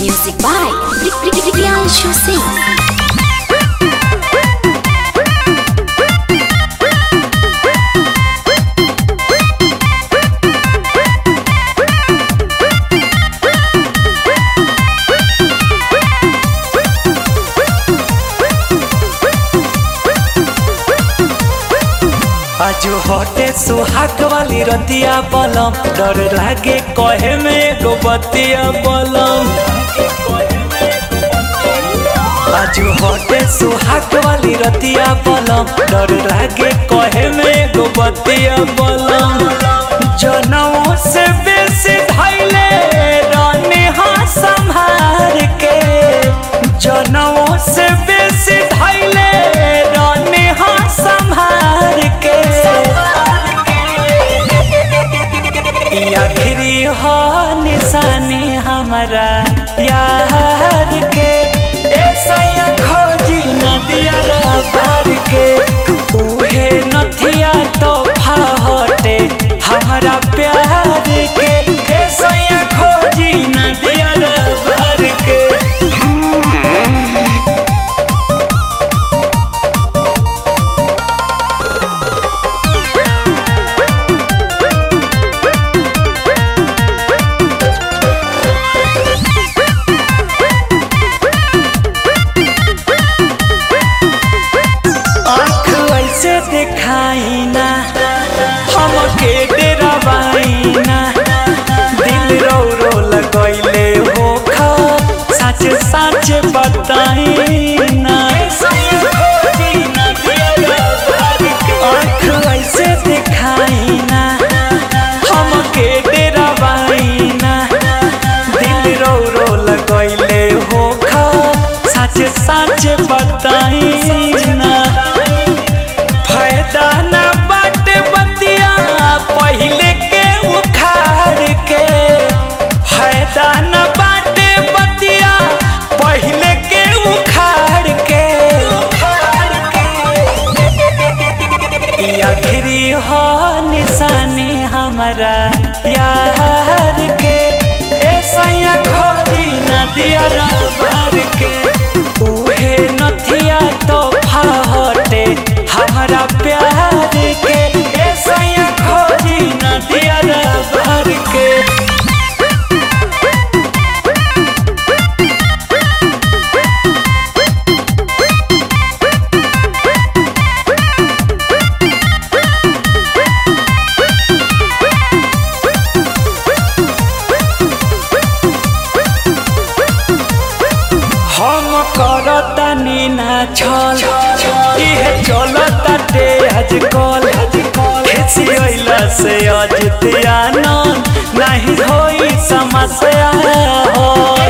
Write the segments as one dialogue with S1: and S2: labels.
S1: Music by Priyanshu Singh.
S2: आजू हटे सुहाग वाली रतिया बलम डर लागे कहे में एगो बतिया बलम आजू हटे सुहाग वाली रतिया बलम डर लागे कहे में एगो बतिया बलम जनों से बेसी धैले रानी हाँ संभार के जनों से बेसी धैले रानी हाँ संभार के ई आखिरी हो निशानी हमारा यार के ऐसा या खोजी नदिया पार के उहे नथिया तो हटे हमारा प्यार के ऐसा या खोजी नदिया पार के आँख ऐसे दिखाई ना हमके डरावाई ना दिल रो रो लगैले हो खा सच सच बताई ना आँख ऐसे दिखाई ना हमके डरावाई ना दिल रो रो लगैले हो खा सच सच बताई ना फायदा ना बाटे बतिया पहिले के उखाड़ के फायदा ना बाटे बतिया पहिले के उखाड़ के ई आखिरी हो निशानी हमारा यार के ऐसा या खोजी नदिया भर के उहे नथिया तो हटे हमारा प्यार के ऐसा या खोजी नदिया भर के हम करतानी ना छल इहे चलता ते आज कल खेसी अइला से अजतियाना नहीं होई समस्या हो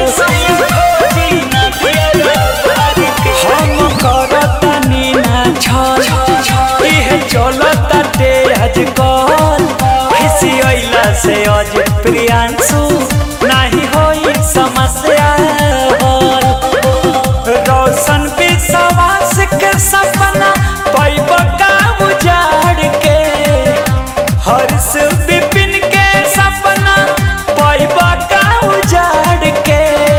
S2: हम करतानी ना छल इहे चलता ते आज कल खेसी अइला से अज प्रियांशु नहीं होई समस्या हो रोशन विश्वास के सपना पैब का उजाड़ के हर्ष विपिन के सपना पैब का उजाड़ के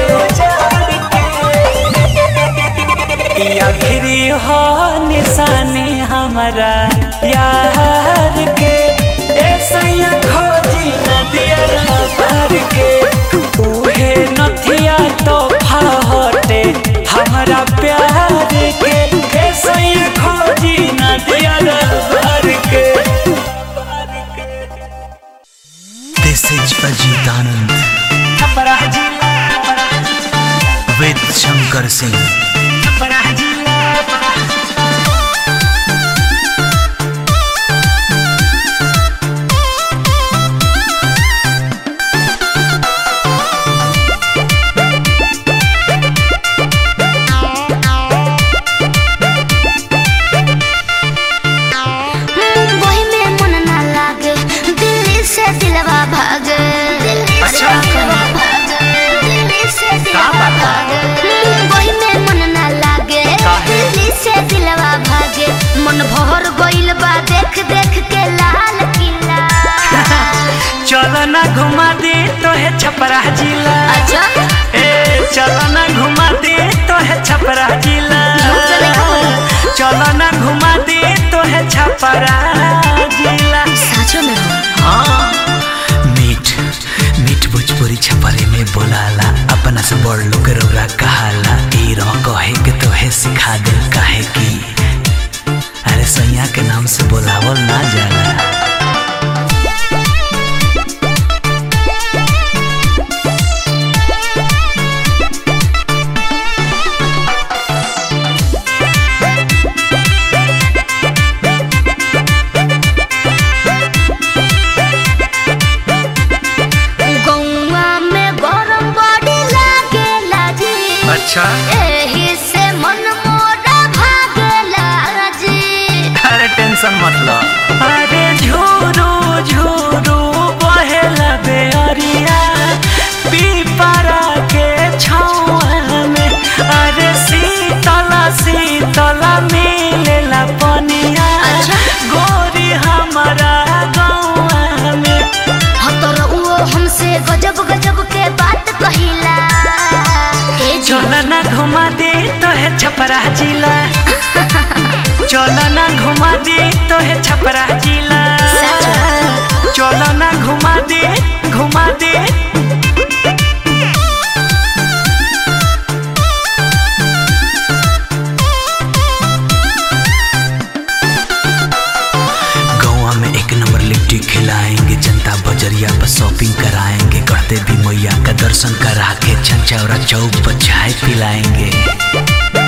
S2: ई आखिरी हो निशानी हमारा यार के ऐसा या खोजी नदिया पार के उहे नथिया तो हटे हमारा प्यार के ऐसा या खोजी नदिया पार के
S3: This is Ajit Anand with Shankar Singh.
S4: Mumbai में मन ना लागे दिल्ली से दिलवा भागे
S3: अच्छा।
S4: दिल्ली से दिलवा भागे मुंबई में मन ना लागे दिल्ली से दिलवा भागे मन भर गइल बा देख देख के लाल किला
S2: चल ना घुमा दे तो है छपरा जिला
S4: अच्छा
S2: ए
S3: अपना से बड़ लोग के रौरा कहाला ई रह कहे के तोहे सिखा दे काहे की अरे सैया के नाम से बोलावल ना जाला
S4: गौवा में गरम बड़ी लागेला जी
S3: अच्छा
S4: एही से मन मोरा भागेला जी
S3: अरे टेंशन मत लो
S2: अरे झूरू झूरू बहेला बेअरिया पीपरा के छाँव में अरे शीतला शीतला मिलेला पनिया
S4: अच्छा।
S2: गोरी हमारा गौआ में
S4: हतर वो हमसे गजब गजब के बात कहिला ए जी
S2: चल ना घुमा दे तो है छपरा जिला चल ना घुमा दे तो है छपरा जिला चल ना घुमा दे घुमा दे
S3: गौवा में एक नंबर लिट्टी खिलाएंगे जनता बजरिया पर शॉपिंग कराएंगे करते भी मैया का दर्शन करा के छंचौरा चौक पर चाय पिलाएंगे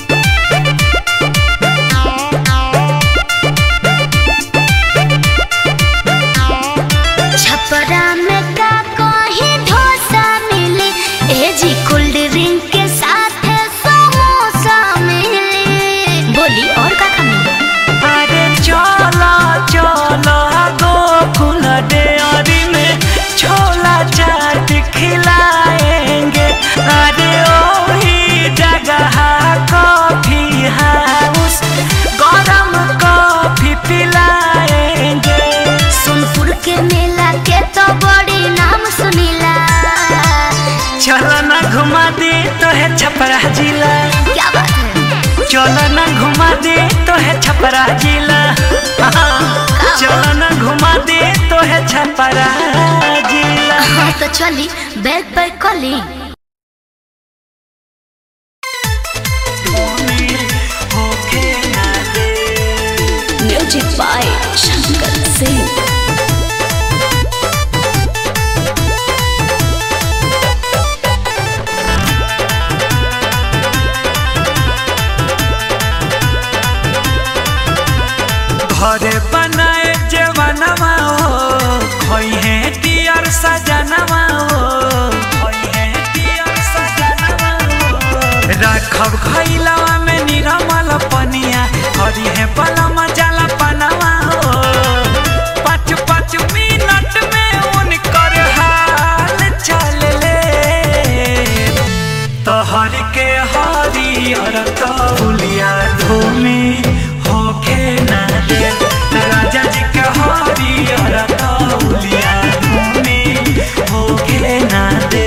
S4: छपरा में का कहीं डोसा मिली ए जी कोल्ड ड्रिंक के साथ समोसा मिली बोली और का का मिली
S2: अरे चलो चलो गोकुल डेयरी में छोला चाट खिलाएंगे अरे ओही जगह कॉफी हाउस गरम कॉफी पिलाएंगे
S4: सोनपुर के मेला के तो बड़ी नाम सुनीला
S2: चलो ना घुमा दे तो है छपरा जिला
S4: क्या बात है
S2: चलो ना घुमा दे तो है छपरा जिला चलो ना घुमा दे तो है छपरा जिला
S4: हाँ तो चली बैग पैक कर ली
S2: होके ना दे
S1: म्यूजिक बाय शंकर सिंह
S2: घरे बनाए जवानवा हो खोई है दियर सजनवा हो खोई है दियर सजनवा हो राखब खैलवा में निरमल पनिया करी है पलम जला पनवा हो पाँच पाँच मिनट में उनकर हाल चल ले तोहर के हरियर तौलिया धूमि होके ना दे राजा जी के हरियर तौलिया धूमि होके ना दे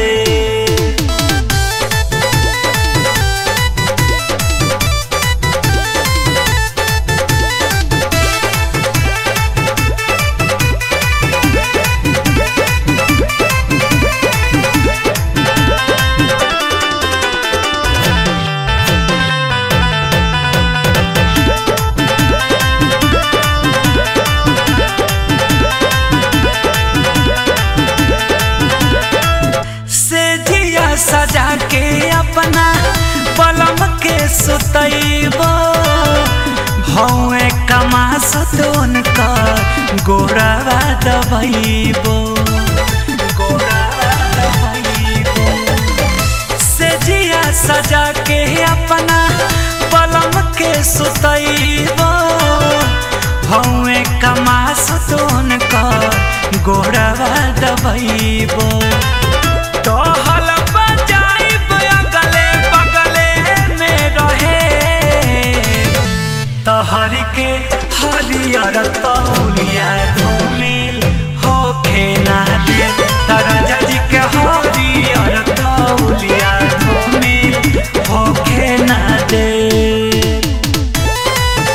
S2: से जिया सजा के अपना पलम के सुतैबो हौए कमा सुतोन का गोरावा दबैबो गोरावा दबैबो से जिया सजा के अपना पलम के सुतैबो हौए कमा सुतोन का गोरावा दबैबो टहल बजाइब अगले बगले में रहे तहर के हरियर तौलिया धूमिल होखे ना दे राजा जी के हरियर तौलिया धूमिल होखे ना दे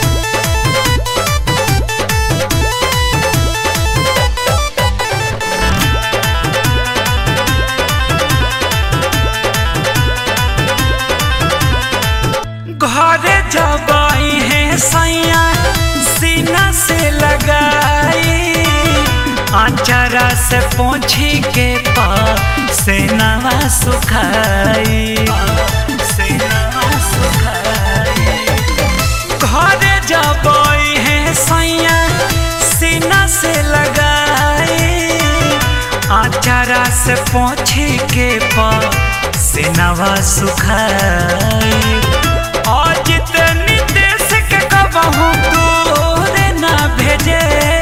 S2: के पा सेनावा सुखाई सेनावा सुखाई घरे जबई है सैया सीना से लगाई आचारा से पोछे के पा सेनावा सुखाई आज तनी देश के कबहू दूर ना भेजे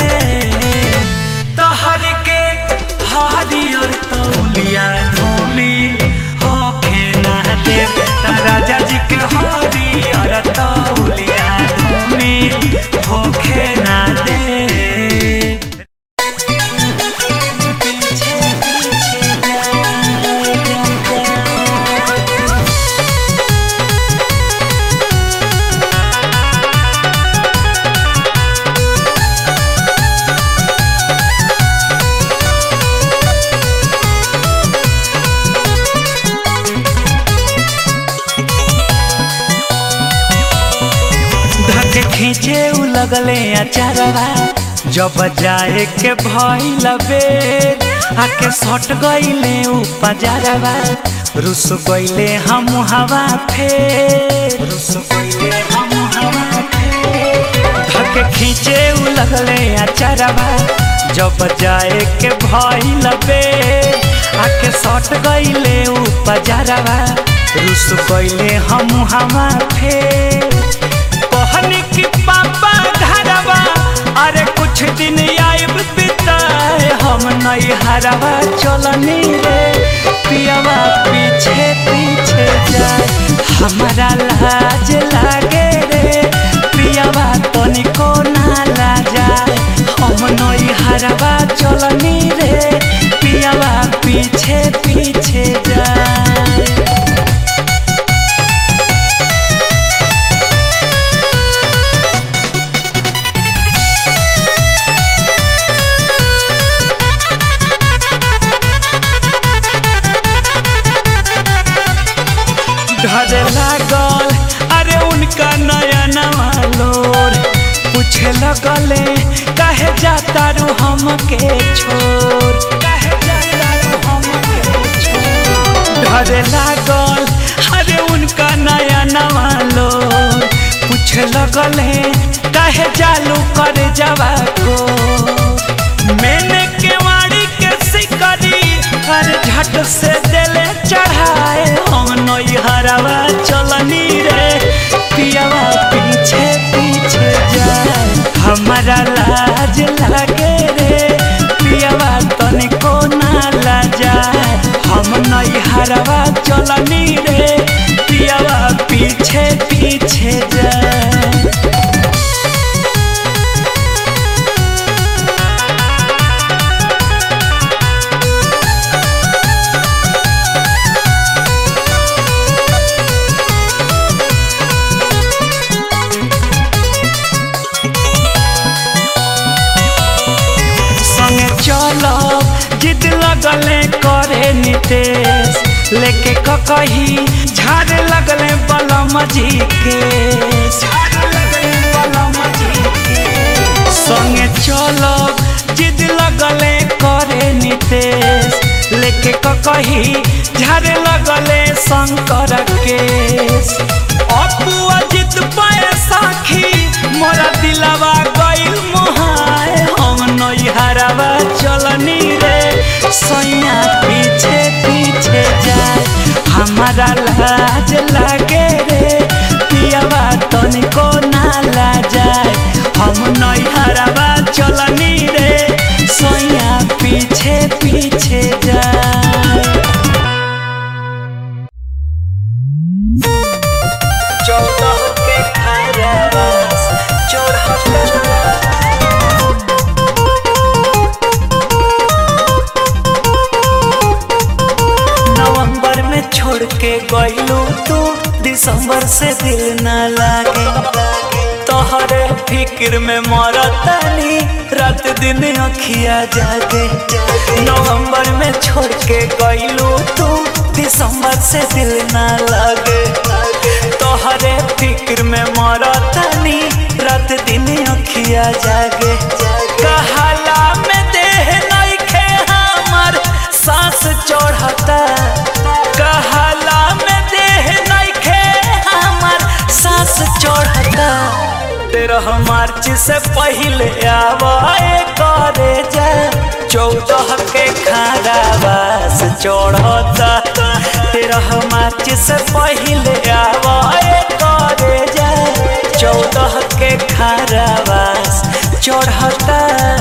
S2: तहर के हरियर तौलिया धोली होखे ना दे राजा जी के हरियर तौलिया धोली होखे ना दे धके खींचे उ लगले अचारवा जब जाए के भइल बेर आके सट गइले उ पजारवा रुस गइले हम हवा फेर रुस गइले हम हवा फेर धके खींचे उ लगले अचारवा जब जाए के भइल बेर आके सट गइले उ पजारवा रुस गइले हम हवा फेर कहनी कि पापा घरवा अरे कुछ दिन आइब बिताए हम नहीं हरवा चलनी रे पियवा पीछे पीछे जाए हमारा लाज लागे रे पियवा तनिको ना लाजाए हम नहीं हरवा चलनी रे पियवा पीछे पीछे जाए ढरे लागल अरे उनका नया नवा लोर पूछे लगले काहे जाता रू हमके छोड़ काहे जाता रू हमके छोड़ ढरे लागल अरे उनका नया नवा लोर पूछे लगले काहे चालू कर जावा को मैंने केवाड़ी के सिकरी हर झट से दिले चढ़ाए हम नई हरावा चलनी रे पियावा पीछे पीछे जाए हमारा लाज लागे रे पियावा तनिको ना लाजाए हम नई हरावा चलनी रे पियावा पीछे पीछे जाए संगे चलो जिद लगले करे नितेश लेके ककही झाड़ लगले बलम जी के झाड़ लगले बलम जी के संगे चलो जिद लगले करे नितेश लेके ककही झाड़ लगले शंकर केस अपुआ जिद पाए साखी मोरा दिलवा गइल मोहाए हम नई हरावा चलनी रे सैया पीछे पीछे जाए हमारा लाज लागे रे पियावा तनिको ना लाजाए हम नई हरावा चलनी रे सैया पीछे पीछे जाए चौदह के खरस चौहत्तर नवंबर में छोड़ के गइलू तू दिसंबर से दिल न लागे तोहरे फिक्र में मरतानी रात दिन अखिया जागे नवंबर में छोड़ के गइलू तू दिसंबर से दिल न लागे तोहरे फिक्र में मरतानी रात दिन अखिया जागे कहाला में देह नइखे हमर चढ़ता कहला में देह नइखे हमर सांस चढ़ता तेरह मार्च से पहले आवाए करे जा चौदह के खारावास चढ़ता तेरह मार्च से पहले आवाए करे जा चौदह के खारावास चढ़ता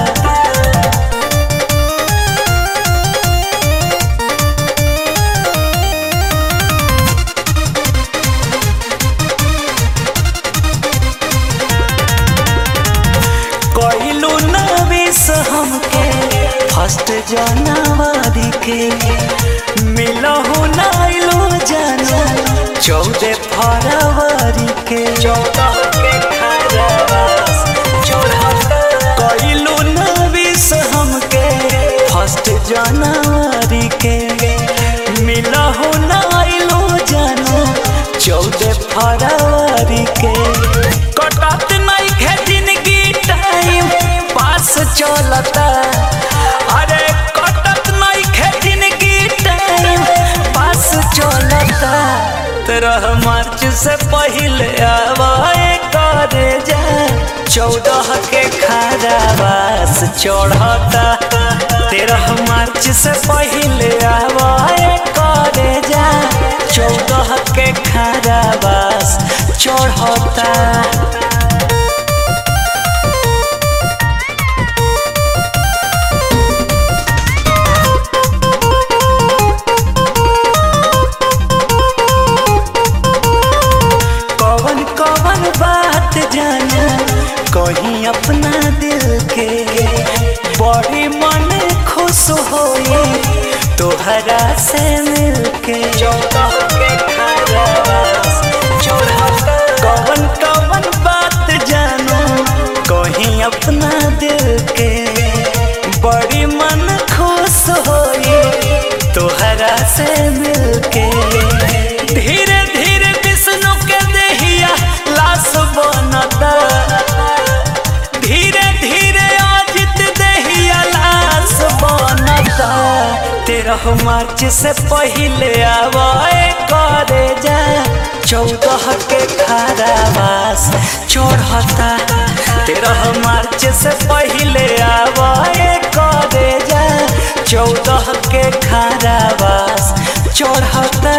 S2: कइलू नवीस हमके फर्स्ट जनवरी के मिलहु नाइलू जाना चौदह फरवरी के चौदह के खरवास कइलू नवीस हमके फर्स्ट जनवरी के मिलहु नाइलू जाना चौदह फरवरी के कटत नहीं है जिंदगी टाइम पास चलता अरे कटत नहीं है जिंदगी टाइम पास चलता तेरह मार्च से पहले आवाए करे जा चौदह के खारावास चढ़ता तेरह मार्च से पहले आवाए करे जा चौदह के खारावास चढ़ता कौन कौन बात जाना कहीं अपना दिल के बड़ी मन खुश होए तोहरा से मिलके कौन कौन बात जानो कहीं अपना दिल के बड़ी मन खुश होए तोहरा से मिलके धीरे धीरे विष्णु के देहिया लाश बनता धीरे धीरे अजित देहिया लाश बनता तेरह मार्च से पहले आवाए करे जा चौदह के खारावास चढ़ता तेरह मार्च से पहले आवाए करे जा चौदह के खारावास चढ़ता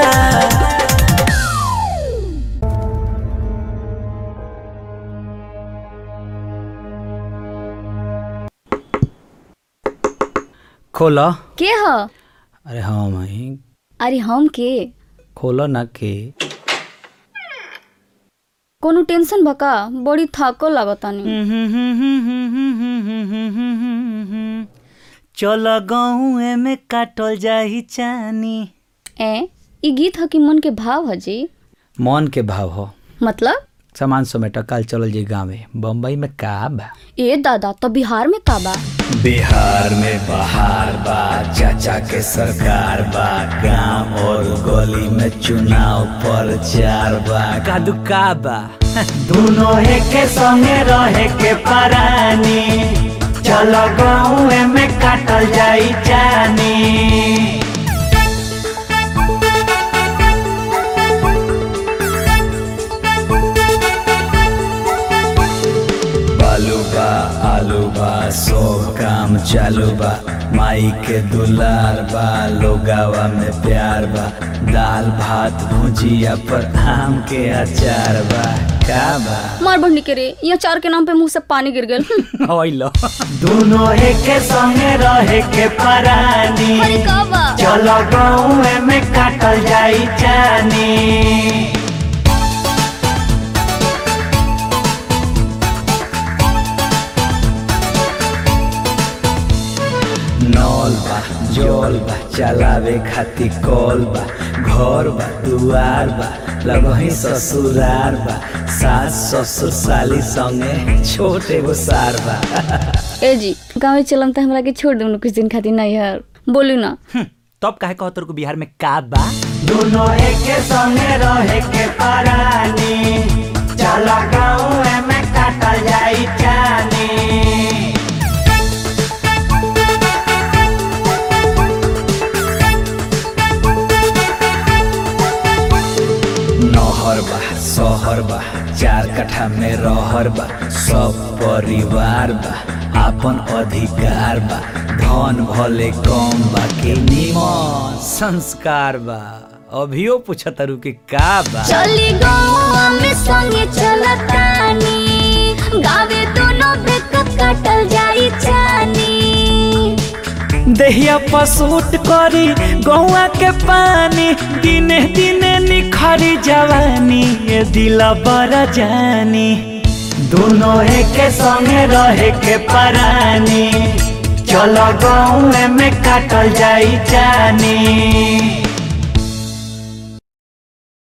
S3: खोलो
S1: के ह
S3: अरे हाँ माही
S1: अरे हम के
S3: खोलो ना के
S1: कोनो टेंशन बका बड़ी थको लागतानी
S2: चल गाँव में काटल जाही चानी
S1: ए ई गीत ह कि मन के भाव ह जी
S3: मन के भाव हो
S1: मतलब
S3: सामान समेट काल चलल जी गाँवे बम्बई में का बा
S1: ए दादा तो बिहार में का बा
S3: बिहार में बहार बा चाचा के सरकार बा गांव और गली में चुनाव प्रचार बा कादू का बा
S2: दोनों के संगे रहे के परानी चल गाँव में काटल जाई जानी
S3: बालू बा आलू बा सब काम चालू बा माई के दुलार बा लोगावा में प्यार बा दाल भात भुजिया पर आम के अचार बा का बा
S1: मार बढ़नी के रे ये चार के नाम पे मुंह से पानी गिर गेल
S3: होइलो
S2: दोनों के संगे रहे के परानी
S1: अरे का बा
S2: चल गाँव में काटल जाई जानी
S3: नौल बा जौल बा चलावे खातिर कौल बा घर बा दुआर बा लगही ससुरार बा सास ससुर साली संगे छोट एगो सार बा
S1: ए जी गाँव चलम तो हमरा के छोड़ दूँ कुछ दिन खातिर नहीं है बोलू ना
S3: तब काहे कहत को बिहार में का बा
S2: दोनों के संगे रहे के परानी चल गाँव में काटल जाई जानी
S3: नहर बा सहर बा चार कट्ठा में रहर बा सब परिवार बा आपन अधिकार बा धन भले कम बा के निमन संस्कार बा अभियो पूछतारू के का बा
S4: चली गौआ में संगे चलतानी गावे दोनों बेक काटल जाई जानी
S2: देहिया पसूट करी गौआ के पानी दिने दिने निखरी जवानी ये दिला बड़ा जानी दोनों एके संगे रहे के परानी चलो गाँव में काटल जाई जानी